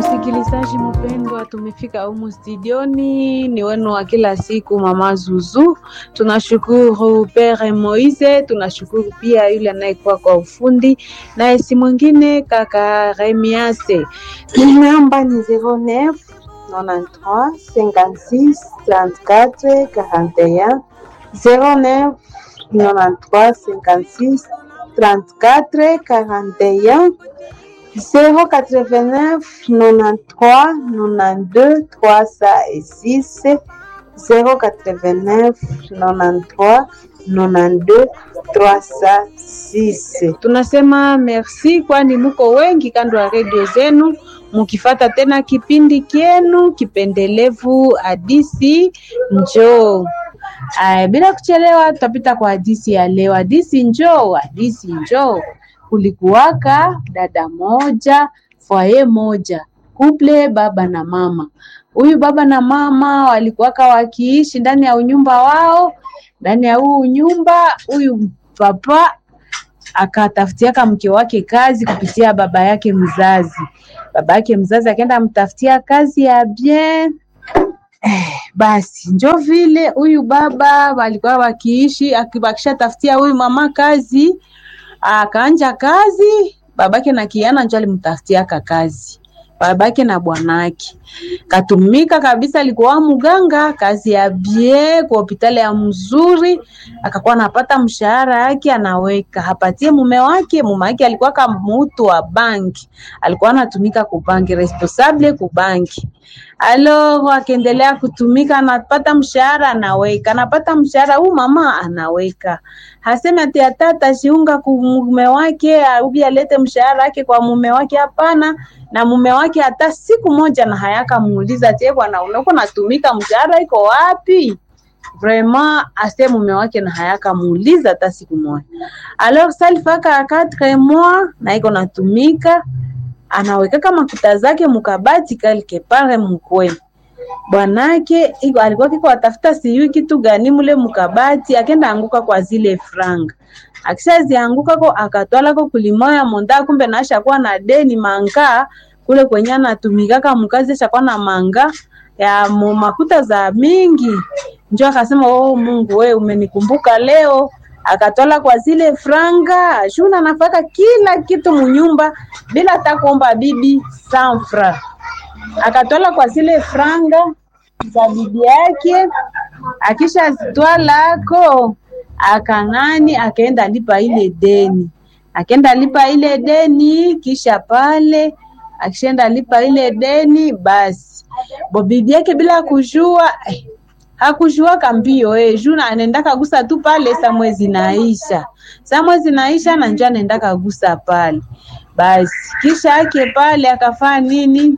Msikilizaji mpendwa, tumefika humu studioni, ni wenu wa kila siku mama Zuzu. Tunashukuru Pere Moise, tunashukuru pia yule anayekuwa kwa ufundi, naye si mwingine kaka Remiase. Namba ni 09 93 56 34 41 09 93 56 34 41 089 93 92 306 089 93 92 306. Tunasema merci, kwani muko wengi kando ya redio zenu mukifata tena kipindi kyenu kipendelevu hadisi njoo. Aya, bila kuchelewa tutapita kwa hadisi ya leo. Hadisi njoo, hadisi njoo. Kulikuwaka dada moja, fwaye moja, kuple baba na mama. Huyu baba na mama walikuwaka wakiishi ndani ya unyumba wao. Ndani ya huu nyumba, huyu papa akatafutiaka mke wake kazi kupitia baba yake mzazi. Baba yake mzazi akaenda amtafutia kazi ya bien Eh, basi njo vile huyu baba walikuwa wakiishi akibakisha tafutia huyu mama kazi, akaanja kazi. Babake na kiana njo alimtafutiaka kazi, babake na bwanake katumika kabisa, alikuwa mganga, kazi ya bie kwa hospitali ya mzuri, akakuwa anapata mshahara yake anaweka hapatie mume wake. Mume wake alikuwa kama mtu wa banki, alikuwa anatumika kubanki, responsable kubanki alo akaendelea kutumika, anapata mshahara anaweka, anapata mshahara huu mama anaweka, haseme ati hata atashiunga ku mume wake ubi alete mshahara wake kwa mume wake, hapana. Na mume wake hata siku moja na hayaka muuliza tie, bwana unako natumika, mshahara iko wapi? Vraiment ase mume wake na hayaka muuliza hata siku moja. Alors salifaka 4 mois na iko natumika anawekaka makuta zake mukabati quelque part mkwe bwanake iko alikuwa kiko atafuta sijui kitu gani mule mukabati, akenda anguka kwa zile franga, akishazianguka ko akatwala ko kulimoya monda, kumbe naasha kuwa na deni manga kule kwenye anatumikaka mkazi, ashakuwa na manga ya makuta za mingi, njo akasema oh, Mungu we umenikumbuka leo akatola kwa zile franga shuna nafaka kila kitu munyumba bila hata kuomba bibi sanfra. Akatola kwa zile franga za bibi yake, akisha zitwalako akang'ani, akaenda lipa ile deni, akaenda lipa ile deni, kisha pale akishaenda lipa ile deni, basi bo bibi yake bila kujua eh, hakushuaka mbio eh, juna anaenda kagusa tu pale, sa mwezi naisha, sa mwezi naisha na njoo anaenda kagusa pale. Basi kisha yake pale akafaa nini?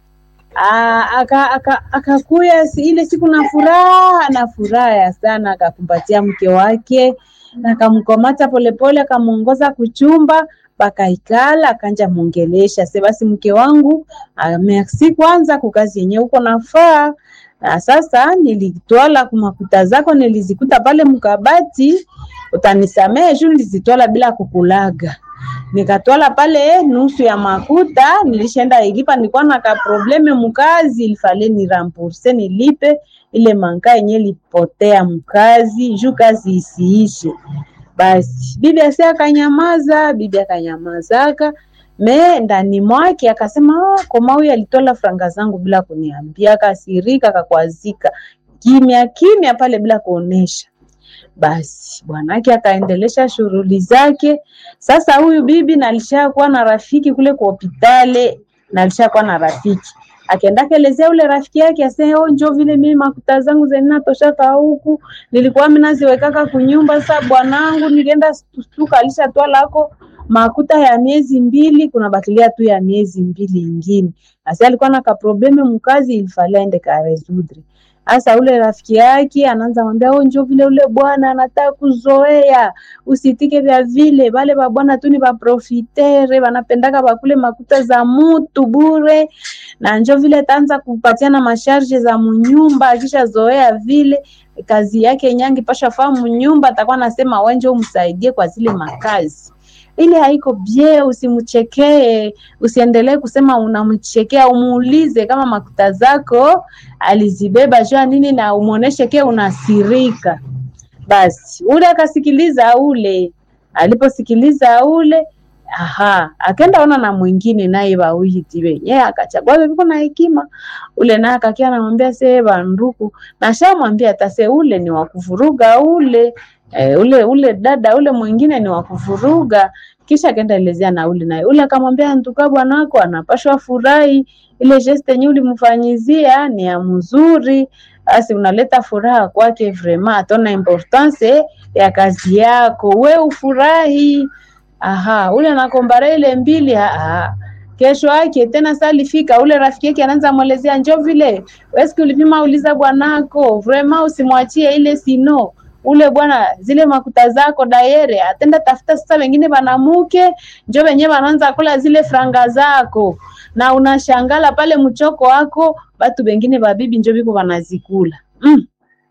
Akakuya aka, aka ile siku na furaha na furaha sana, akakumbatia mke wake akamkomata polepole, akamuongoza kuchumba pakaikala, akanja mwongelesha se, basi mke wangu, merci kwanza kukazi yenyewe uko nafaa na sasa nilitwala kumakuta zako nilizikuta pale mkabati, utanisamehe juu nilizitwala bila kukulaga. Nikatwala pale nusu ya makuta nilishaenda ilipa, nilikuwa na ka probleme mkazi, ilifale ni rambourse nilipe ile manka yenye lipotea mkazi juu kazi isiishe. Basi bibi asi akanyamaza, bibi akanyamazaka me ndani mwake akasema, oh, koma huyu alitola franga zangu bila kuniambia. Akasirika, akakwazika kimya kimya pale bila kuonesha. Basi bwanake akaendelesha shughuli zake. Sasa huyu bibi na alishakuwa na rafiki kule kwa hospitali, na alishakuwa na rafiki akaenda kelezea ule rafiki yake ase, oh, njoo vile mimi makuta zangu zinatoshaka huku, nilikuwa mimi naziwekaka kunyumba. Sasa bwanangu nilienda stuka, alishatwala lako makuta ya miezi mbili, kuna bakilia tu ya miezi mbili ingine. Asa alikuwa na kaprobleme mkazi, ilifalia ende karesudre. Asa ule rafiki yake anaanza mwambia oh, njoo vile ule bwana anataka kuzoea, usitike vya vile vale ba bwana tu ni ba profitere, wanapendaka bakule makuta za mutu bure, na njoo vile taanza kupatiana masharge za munyumba, akisha zoea vile kazi yake nyangi pasha famu nyumba, atakuwa nasema wenje umsaidie kwa zile makazi ile haiko bie, usimchekee, usiendelee kusema unamchekea, umuulize kama makuta zako alizibeba jua nini, na umwoneshe ke unasirika. Basi ule akasikiliza ule, aliposikiliza ule aha, akaenda ona na mwingine naye wawiti wenye akachagua viko na hekima. Ule naye akakia anamwambia se banduku, na shamwambia tase ule ni wa kuvuruga ule e, ule ule dada ule mwingine ni wa kuvuruga. Kisha akaenda elezea na ule naye ule akamwambia ntuka bwanako anapashwa furahi, ile geste yenye ulimfanyizia ni ya mzuri, basi unaleta furaha kwake, vrema atona importance ya kazi yako, we ufurahi. Aha, ule anakombara ile mbili aha. Kesho yake tena salifika ule rafiki yake anaanza mwelezea njo vile weski ulipima uliza bwanako vrema usimwachie ile sino ule bwana zile makuta zako dayere atenda tafuta sasa wengine banamuke njo wenyewe wanaanza kula zile franga zako na unashangala pale mchoko wako batu bengine babibi njo biko banazikula mm.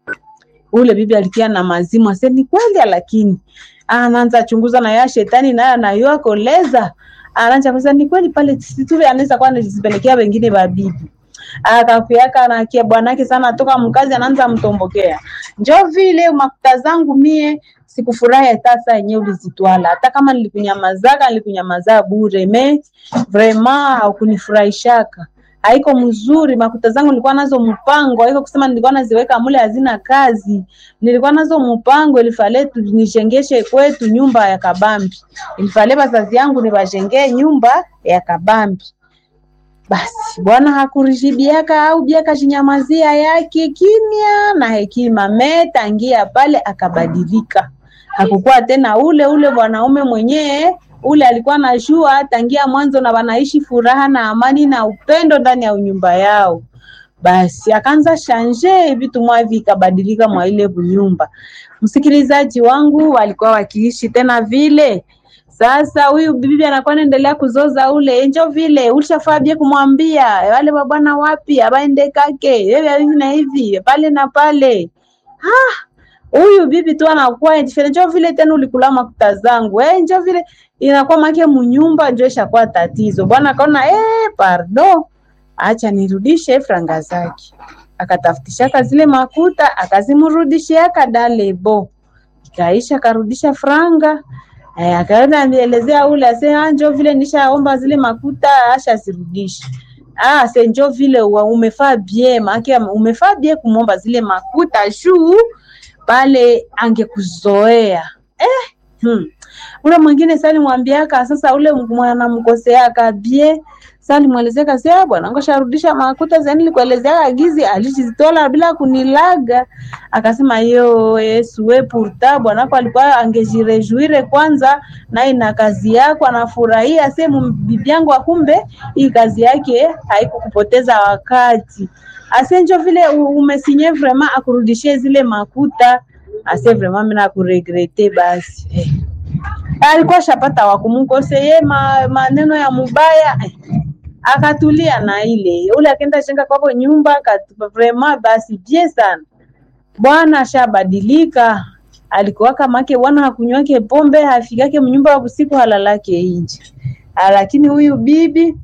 ule bibi alikia na mazimu ase ni kweli lakini anaanza chunguza na ya shetani naye anayoa koleza anaanza kusema ni kweli pale situve anaweza kuwa anajipelekea wengine babibi akakuyaka nakia bwanake sana toka mkazi anaanza mtombokea njo vile makuta zangu mie sikufurahi hata saa yenyewe ulizitwala hata kama nilikunyamazaka nilikunyamazaa bure me vrema haukunifurahishaka haiko mzuri. Makuta zangu nilikuwa nazo mpango, haiko kusema nilikuwa naziweka mule hazina kazi. Nilikuwa nazo mpango, ilifale tu nijengeshe kwetu nyumba ya kabambi, ilifale bazazi yangu nibajengee nyumba ya kabambi. Basi bwana hakurijibiaka au biaka jinyamazia yake kimya na hekima metangia pale akabadilika, hakukuwa tena ule ule bwanaume mwenyewe ule alikuwa anajua tangia mwanzo na wanaishi furaha na amani na upendo ndani ya nyumba yao. Basi akaanza shanje vitu mwavi ikabadilika mwa ile nyumba. Msikilizaji wangu, walikuwa wakiishi tena vile. Sasa huyu bibi anakuwa anaendelea kuzoza ule enjo vile ulishafaa bie kumwambia wale babwana wapi abaende kake hivi na hivi pale na pale. Ah, huyu bibi tu anakuwa njo vile tena ulikula makuta zangu eh, njo vile inakuwa make munyumba njo ishakuwa tatizo. Bwana akaona eh, pardo, acha nirudishe franga zake. Akatafutishaka zile makuta akazimrudishiaka dalebo, ikaisha akarudisha franga eh, akaenda nielezea ule ase njo vile nishaomba zile makuta ashazirudisha. Ah, se njo vile umefaa bie make umefaa bie kumomba zile makuta juu pale angekuzoea eh, hmm. Ule mwingine sali mwambiaka sasa, ule mwanamkoseaka bie sali mwelezeka sia bwana ngosharudisha makuta zani likuelezeaka gizi alichizitola bila kunilaga. Akasema yo Yesu we purta bwanako alikuwa angejirejuire kwanza naye na kazi yako anafurahia sehemu bibi yangu, akumbe hii kazi yake haikukupoteza wakati asenjo vile umesinye vraiment akurudishie zile makuta ase vraiment mimi nakuregrete basi eh. Alikuwa shapata wakumukoseye ma, maneno ya mubaya eh. Akatulia na ile ule akenda jenga kwako nyumba vraiment basi bie sana bwana ashabadilika. Alikuwa kama yake bwana hakunywake pombe hafikake mnyumba wa usiku halalake nje, lakini huyu bibi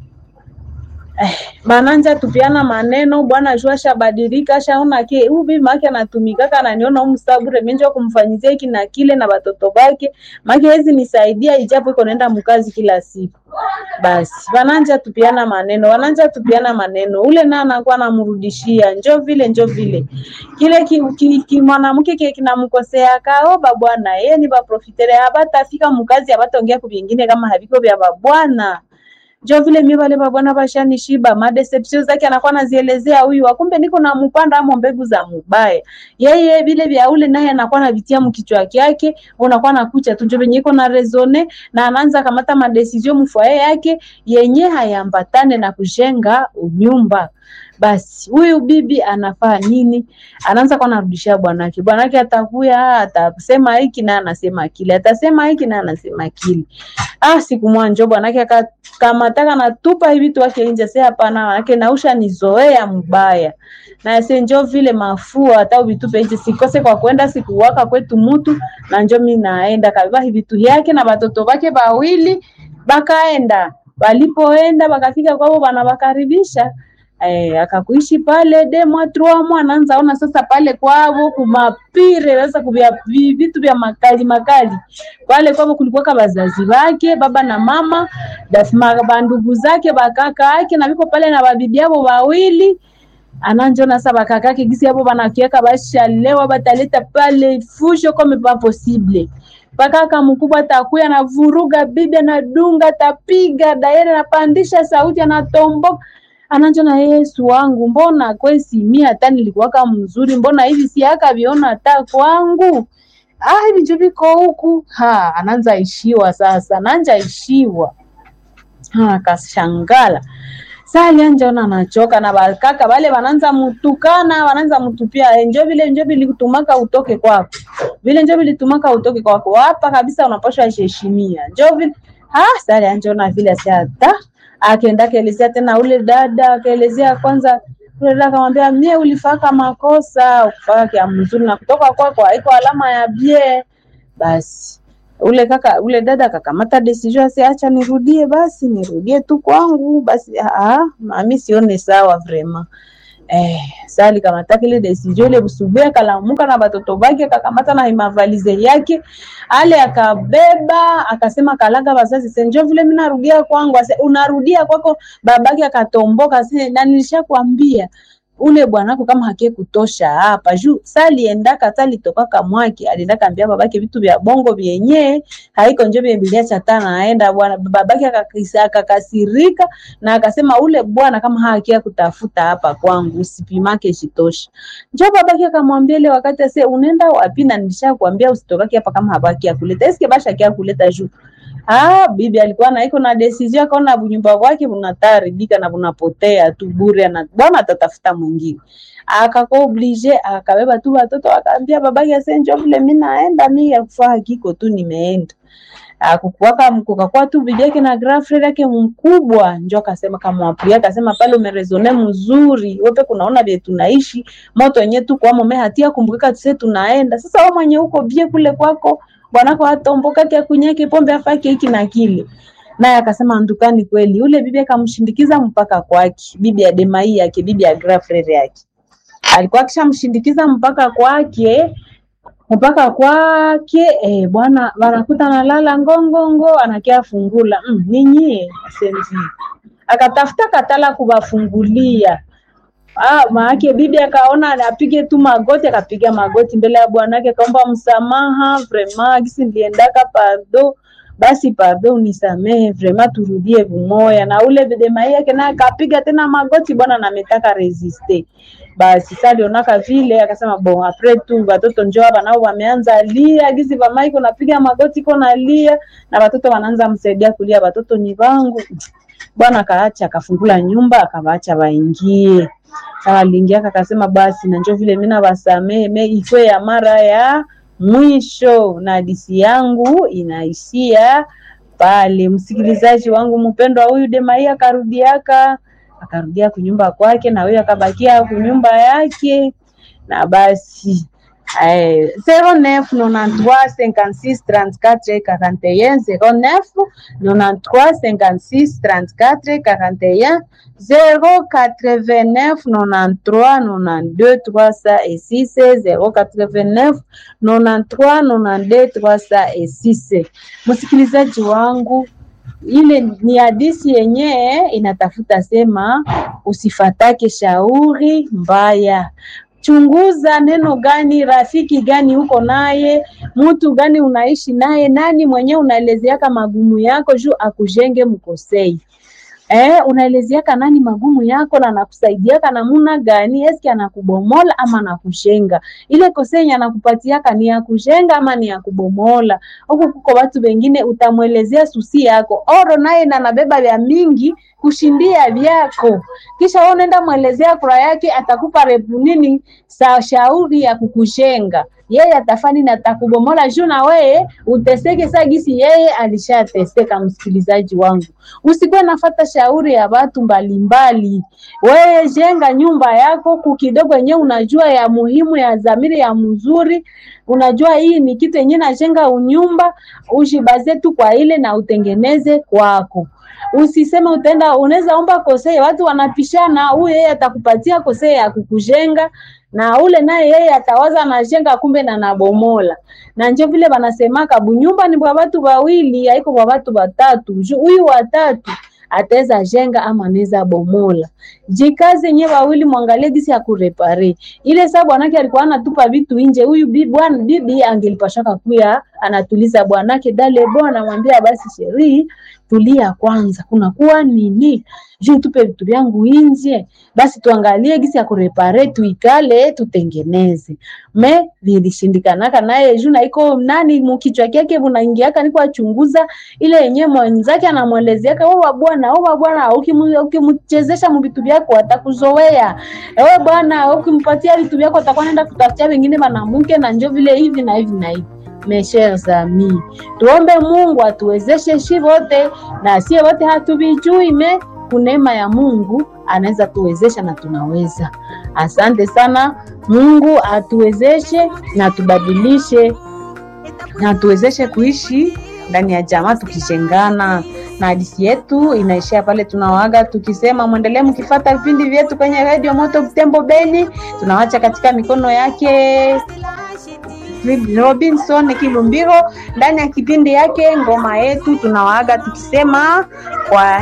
Eh, bananja tupiana maneno bwana jua shabadilika shaona ke huyu bibi make anatumikaka ananiona huyu msabure menjo kumfanyizia hiki na kile na batoto bake make hezi nisaidia ijapo iko naenda mkazi kila siku. Basi bananja tupiana maneno, wananja tupiana maneno, ule na anakuwa anamrudishia njo vile njo vile kile ki, ki, ki mwanamke kile kinamkosea kao babwana yeye ni baprofitere abatafika mkazi abataongea kubingine kama haviko vya babwana njo vile mi wale babwana bashanishiba madeception zake anakuwa anazielezea huyu, akumbe niko na mpanda amo mbegu za mubaya. Yeye vile vya ule naye anakuwa anavitia mkichwa yake, unakuwa nakucha tu njo venye iko na rezone na anaanza kamata madesizio mfwaye yake yenye hayambatane na kujenga unyumba. Basi huyu bibi anafaa nini? Anaanza kwa narudishia bwanake, bwanake atakuya atasema hiki na anasema kile, atasema hiki na anasema kile. Ah, siku mwanjo bwanake akakama kamataka natupa hivi vitu wake nje sasa hapana manake nausha nizoea mbaya na se njo vile mafua hata vitupe nje sikose kwa kwenda sikuwaka kwetu mutu na njo mi naenda kabeba hivi vitu yake na batoto bake bawili bakaenda walipoenda bakafika kwao banabakaribisha Eh, akakuishi pale de mwa trois mwa anaanza ona sasa pale kwavo kumapire sasa kubya vi- vitu vya makali makali pale kwavo kulikuwa bazazi bake baba na mama dasima bandugu zake bakaka yake na viko pale na babibi yabo wawili ananjona sa bakakake gisi yabo banakiaka bashalewa bataleta pale fusho comme pas possible pakaka mkubwa atakuya anavuruga bibi anadunga tapiga daire anapandisha sauti anatomboka ananjona Yesu wangu, mbona kwesi mi hata nilikuwaka mzuri, mbona hivi si akaviona hata kwangu ah, hivi njo viko huku ha, ananza ishiwa sasa, nanja ishiwa ha, akashangala saa alianjaona anachoka na bakaka bale bananza mutukana bananza mutupia "Eh, njo vile njo vilitumaka utoke kwako vile njo vilitumaka utoke kwako hapa kabisa unapaswa heshimia njo vile ah saa alianjaona vile asiata akaenda akaelezea tena ule dada akaelezea kwanza ule dada akamwambia mie ulifaka makosa ukufaka kia mzuri na kutoka kwako haiko alama ya bie basi ule kaka ule dada akakamata decision asi acha nirudie basi nirudie tu kwangu basi ah mami sione sawa vrema eh sali kamata kile decision ile busubuhi akalamuka na batoto bake akakamata na mavalize yake ale akabeba akasema kalaga bazazi senjo vile mimi narudia kwangu ase unarudia kwako babake akatomboka ase na nilishakwambia ule bwanako kama hakie kutosha hapa juu saliendaka salitokaka mwake alienda kaambia babake vitu vya bongo vyenye haiko njo vye bilia chatana aenda bwana babake akakisa- akakasirika na akasema ule bwana kama hakia kutafuta hapa kwangu usipimake shitosha njo babake akamwambia ile wakati ase unaenda wapi na nilishakwambia usitokake hapa kama habaki akuleta eske basha kia kuleta juu Ah, bibi alikuwa na iko na decision akaona bunyumba kwake bunataribika na bunapotea tu bure na bwana atatafuta mwingine. Akako oblige akabeba tu watoto akaambia babake ase njoo vile mimi naenda mimi yakufaa kiko tu nimeenda. Akukuwaka kukakuwa tu bibi yake na grand frère yake mkubwa njo akasema kamwapulia akasema pale umerezone mzuri wote kunaona vile tunaishi moto yenyewe tu kwa mume hatia kumbukika tuse tunaenda sasa wewe mwenye uko bie kule kwako bwanako atomboka kia kunyake pombe afake hiki na kile naye akasema ndukani kweli yule bibi akamshindikiza mpaka kwake bibi ya demai yake bibi ya grand frère yake alikuwa akishamshindikiza mpaka kwake mpaka kwake eh, bwana wanakuta analala ngongongo anakia fungula mm, ninyie asenzi akatafuta katala kuwafungulia Ah, maake bibi akaona apige tu magoti, akapiga magoti mbele ya bwanake, akaomba msamaha, vraiment gisi niliendaka pardo, basi pardo unisamehe, vraiment turudie vumoya. Na ule bidemai yake naye akapiga tena magoti, bwana nametaka resiste. Basi sasa alionaka vile, akasema bon, apres tu watoto njoo hapa nao wameanza lia, gisi vamai iko napiga magoti iko nalia, na watoto wanaanza msaidia kulia, watoto ni wangu. Bwana akaacha akafungula nyumba, akawaacha waingie sawa aliingia akasema basi na njoo vile mimi nawasamehe me ikwe ya mara ya mwisho na hadisi yangu inaishia pale msikilizaji wangu mpendwa huyu demai akarudiaka akarudia kunyumba kwake na huyu akabakia kunyumba yake na basi Eh, 09 93 56 34 41 09 93 56 34 41 089 93 92 306 089 93 92 306. Msikilizaji wangu, ile ni hadisi yenyewe inatafuta sema usifatake shauri mbaya chunguza neno gani, rafiki gani uko naye, mtu gani unaishi naye, nani mwenyewe unaelezeaka magumu yako juu akujenge mkosei. Eh, unaelezeaka nani magumu yako na anakusaidiaka namuna gani? Eski anakubomola ama anakushenga? Ile kosenye anakupatiaka ni ya kushenga ama ni ya kubomola? Huku kuko watu wengine utamwelezea susi yako oro, naye na nabeba vya mingi kushindia vyako, kisha wewe unaenda mwelezea kura yake, atakupa repu nini sa shauri ya kukushenga yeye atafani na atakubomola juu na weye uteseke saa gisi yeye alishateseka. Msikilizaji wangu, usikuwe nafata shauri ya watu mbalimbali. Wewe jenga nyumba yako kukidogo yenyewe unajua ya muhimu ya zamiri ya mzuri, unajua hii ni kitu yenyewe najenga unyumba, ushibaze tu kwa ile na utengeneze kwako. Usiseme utaenda unaweza omba kosee, watu wanapishana, huyu yeye atakupatia kosee ya kukujenga na ule naye yeye atawaza anajenga kumbe na nabomola. Na njo vile wanasemaka bunyumba ni bwa watu wawili, haiko bwa watu watatu. Huyu watatu ataweza jenga ama anaweza bomola. Jikaze nyewe wawili, mwangalie gisi ya kurepare ile. Saa bwanake alikuwa anatupa vitu nje, huyu bibi bwana bibi angelipashaka kuya anatuliza bwanake dale bwana, anamwambia basi sheri tulia kwanza, kuna kuwa nini juu tupe vitu vyangu nje, basi tuangalie gisi ya kurepare, tuikale tutengeneze. Me vilishindikanaka naye juu na iko nani mukichwa kyake bunaingiaka niko achunguza ile yenyewe mwenzake anamwelezeaka, wewe bwana, wewe bwana, ukimchezesha mu vitu vyako atakuzoea. Wewe bwana, ukimpatia vitu vyako atakuwa naenda kutafutia wengine mwanamke, na njo vile hivi na hivi na hivi Meshers ami, tuombe Mungu atuwezeshe shi wote, na sie wote hatuvijui me kunema ya Mungu anaweza tuwezesha na tunaweza. Asante sana, Mungu atuwezeshe na tubadilishe na tuwezeshe kuishi ndani ya jamaa tukishengana na hadithi yetu inaishia pale. Tunawaga tukisema mwendelee mkifata vipindi vyetu kwenye redio Moto Butembo Beni. Tunawacha katika mikono yake Robinson Kilumbiro ndani ya kipindi yake ngoma yetu. Tunawaaga tukisema kwa